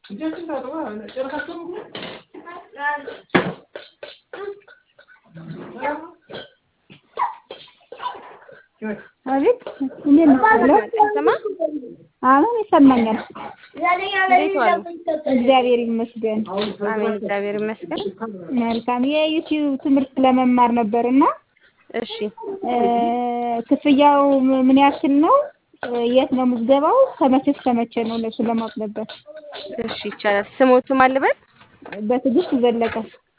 አቤት እንዴት ነው? ሄሎ ስማ አሁን ይሰማኛል። እንዴት ዋሉ? እግዚአብሔር ይመስገን። አሜን፣ እግዚአብሔር ይመስገን። መልካም የዩቲዩብ ትምህርት ለመማር ነበርና እሺ እ ክፍያው ም- ምን ያክል ነው? እ የት ነው ምዝገባው? ከመቼ እስከ መቼ ነው? ለሱ ለማወቅ ነበር። እሺ ይቻላል። ስሞቱ ማን ልበል? በትዕግስት ዘለቀ።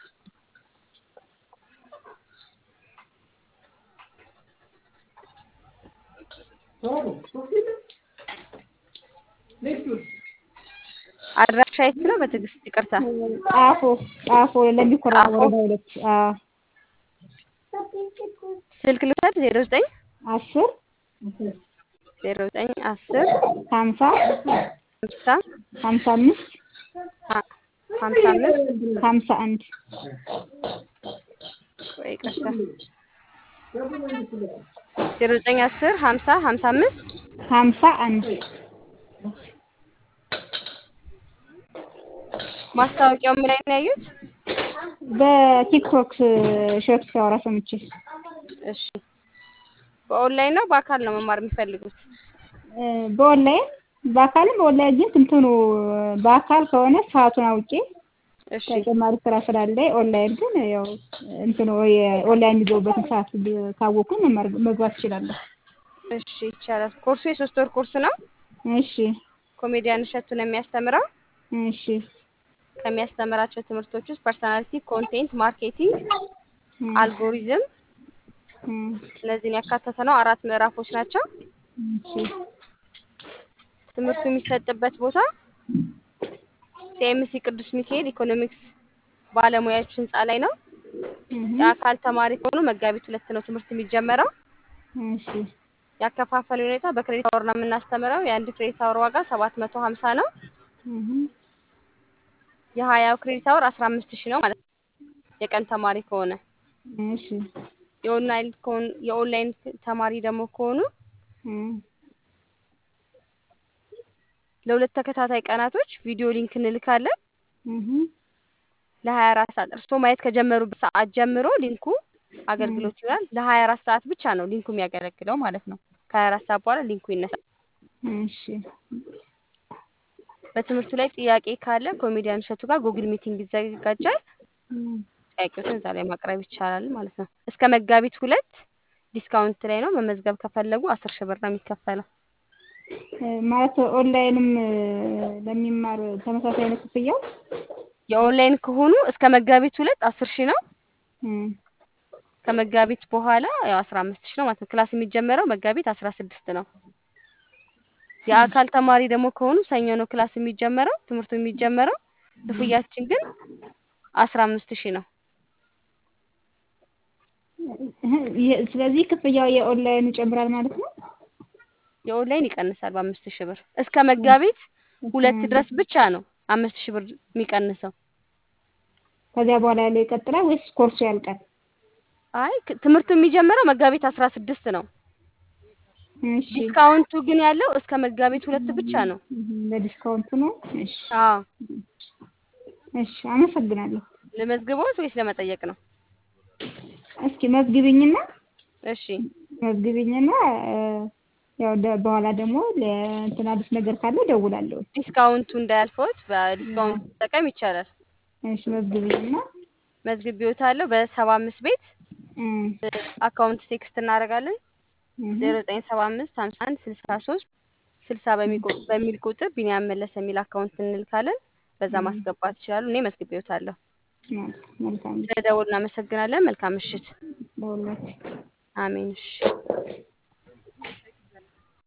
አድራሻ የት ነው? በትዕግስት ይቅርታ። ጣፎ ጣፎ ለሚኮራ ጣፎ? ወረዳ ሁለት አዎ ስልክ ልውሰድ። ዜሮ ዘጠኝ አስር ዜሮ ዘጠኝ አስር ሀምሳ ሀምሳ ሀምሳ አምስት ሀ- ሀምሳ አምስት ሀምሳ አንድ ወይ ይቅርታ። ዜሮ ዘጠኝ አስር ሀምሳ ሀምሳ አምስት ሀምሳ አንድ ማስታወቂያው ምን ላይ ነው ያዩት? በቲክቶክ ሾት ሲያወራ ሰምቼ እሺ በኦንላይን ነው በአካል ነው መማር የሚፈልጉት? እ በኦንላይን በአካልም በኦንላይን ግን እንትኑ በአካል ከሆነ ሰዓቱን አውቄ እሺ ተጨማሪ ስራ ስላለ ኦንላይን ግን ያው እንትኑ የኦንላይን የሚገቡበትን ሰዓት ብ- ካወቅኩኝ መማር መግባት እችላለሁ። እሺ ይቻላል። ኮርሱ የሶስት ወር ኮርስ ነው። እሺ ኮሜዲያን እሸቱ ነው የሚያስተምረው። እሺ ከሚያስተምራቸው ትምህርቶች ውስጥ ፐርሰናሊቲ፣ ኮንቴንት ማርኬቲንግ፣ እ አልጎሪዝም እ እነዚህን ያካተተ ነው። አራት ምዕራፎች ናቸው። እሺ ትምህርቱ የሚሰጥበት ቦታ ሲኤምሲ ቅዱስ ሚካኤል ኢኮኖሚክስ ባለሙያዎች ህንፃ ላይ ነው። እህ የአካል ተማሪ ከሆኑ መጋቢት ሁለት ነው ትምህርት የሚጀመረው። እሺ ያከፋፈል ሁኔታ በክሬዲት አወር ነው የምናስተምረው። የአንድ ክሬዲት አወር ዋጋ ሰባት መቶ ሀምሳ ነው። እህ የሀያው ክሬዲት አወር አስራ አምስት ሺህ ነው ማለት ነው። የቀን ተማሪ ከሆነ እሺ የኦንላይን ከሆኑ የኦንላይን ተማሪ ደግሞ ከሆኑ እ ለሁለት ተከታታይ ቀናቶች ቪዲዮ ሊንክ እንልካለን። እህ ለሀያ አራት ሰዓት እርስዎ ማየት ከጀመሩበት ሰዓት ጀምሮ ሊንኩ አገልግሎት ይውላል። ለሀያ አራት ሰዓት ብቻ ነው ሊንኩ የሚያገለግለው ማለት ነው። ከሀያ አራት ሰዓት በኋላ ሊንኩ ይነሳል። እሺ በትምህርቱ ላይ ጥያቄ ካለ ኮሜዲያን እሸቱ ጋር ጉግል ሚቲንግ ይዘጋጃል። እ ጥያቄዎችን እዛ ላይ ማቅረብ ይቻላል ማለት ነው። እስከ መጋቢት ሁለት ዲስካውንት ላይ ነው። መመዝገብ ከፈለጉ አስር ሺህ ብር ነው የሚከፈለው። እ ማለት ኦንላይንም እ ለሚማር ተመሳሳይ ነው ክፍያው? የኦንላይን ከሆኑ እስከ መጋቢት ሁለት አስር ሺህ ነው። እ ከመጋቢት በኋላ ያው አስራ አምስት ሺህ ነው ማለት ነው። ክላስ የሚጀመረው መጋቢት አስራ ስድስት ነው። የአካል ተማሪ ደግሞ ከሆኑ ሰኞ ነው ክላስ የሚጀመረው ትምህርቱ የሚጀመረው። ክፍያችን ግን አስራ አምስት ሺህ ነው። እህ የ- ስለዚህ ክፍያው የኦንላይን ይጨምራል ማለት ነው? የኦንላይን ይቀንሳል በአምስት ሺህ ብር እስከ መጋቢት ሁለት ድረስ ብቻ ነው አምስት ሺህ ብር የሚቀንሰው። ከዚያ በኋላ ያለው ይቀጥላል ወይስ ኮርሱ ያልቃል? አይ ክ- ትምህርቱ የሚጀምረው መጋቢት አስራ ስድስት ነው። እሺ ዲስካውንቱ ግን ያለው እስከ መጋቢት ሁለት ብቻ ነው። እህ ለዲስካውንቱ ነው? እሺ አዎ እሺ አመሰግናለሁ። ለመዝግቦት ወይስ ለመጠየቅ ነው? እስኪ መዝግቢኝና እሺ መዝግቢኝና እ ያው ደ- በኋላ ደግሞ ለእንትን አዲስ ነገር ካለ እደውላለሁ። ዲስካውንቱ እንዳያልፈውት በዲስካውንት መጠቀም ይቻላል። እሺ መዝግቢኝና መዝግቤዎታለሁ በሰባ አምስት ቤት እ አካውንት ቴክስት እናደርጋለን እህ ዜሮ ዘጠኝ ሰባ አምስት ሀምሳ አንድ ስልሳ ሶስት ስልሳ በሚቆ- በሚል ቁጥር ቢኒያም መለሰ የሚል አካውንት እንልካለን። በዛ ማስገባት ይችላሉ። እኔ መዝግቤዎታለሁ። መልካም መልካም ስለደወሉ እናመሰግናለን። መልካም ምሽት። ለሁላችሁ አሜን። እሺ